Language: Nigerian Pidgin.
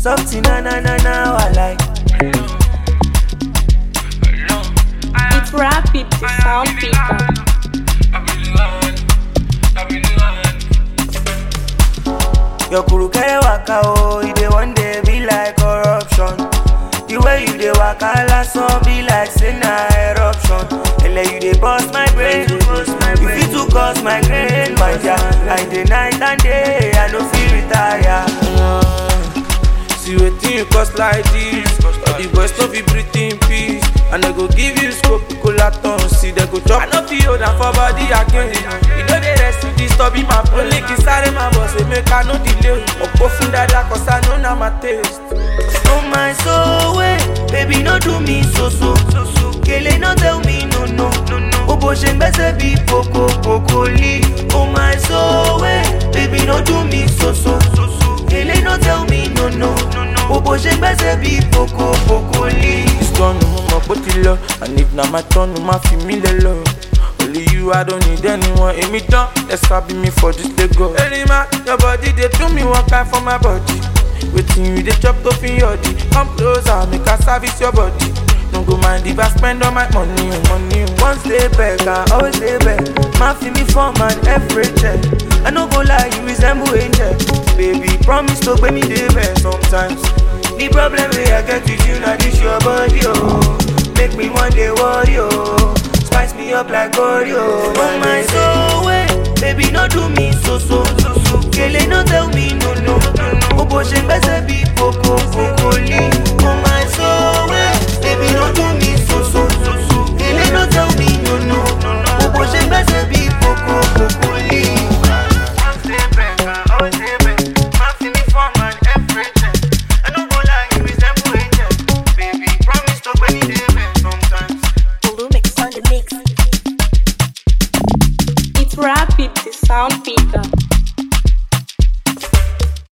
Something na na na na I like. It's rapid, the sound picker. Your kuru kere waka o, you dey one day be like corruption. The way you dey waka last one be like say na eruption. Ele you dey bust my brain, you fit to cause my grain, my dear. I dey night and day, I no fit retire. See wetin you cause like this All the boys no fit breathe in peace And I go give you scope, colaton See they go chop I no fit hold am for body again You know they rest with this stubby my phone Link inside my boss, say make I no delay Opo fun dada cause I know na my taste Oh my soul, wait, baby no do me so so so so. Kele no tell me no no no no. O bó ṣe ń gbẹ́sẹ̀ bí kòkó kòkó lì. Oh my soul, wait, baby no do me so so so so. Kele no tell me no no no no. O bó ṣe ń gbẹ́sẹ̀ bí kòkó kòkó lì. This one mo mọ̀ pé ó ti lọ And if na my turn, ma fi mí lẹ lọ Only you, I don't need anyone Èmi tán, ẹ sábì mi for this Lagos Erima, your body dey do me one kind for my body Wetin you dey chop to fit yọ̀dí Come closer, make I service your body No go mind if I spend all my money, oh, money oh. Once dey back, I always dey back. Ma fi mi form and every check. I no go lie, you resemble angel. Baby, promise to pay me dey back sometimes. The problem wey I get with you na this your body, oh. Make me one day worry, oh. Spice me up like Oreo. Oh my soul, wait, baby, no do me so so so so. Kele no tell me no no no no. O bó ṣe ń gbẹ́sẹ̀ bí kòkó kòkó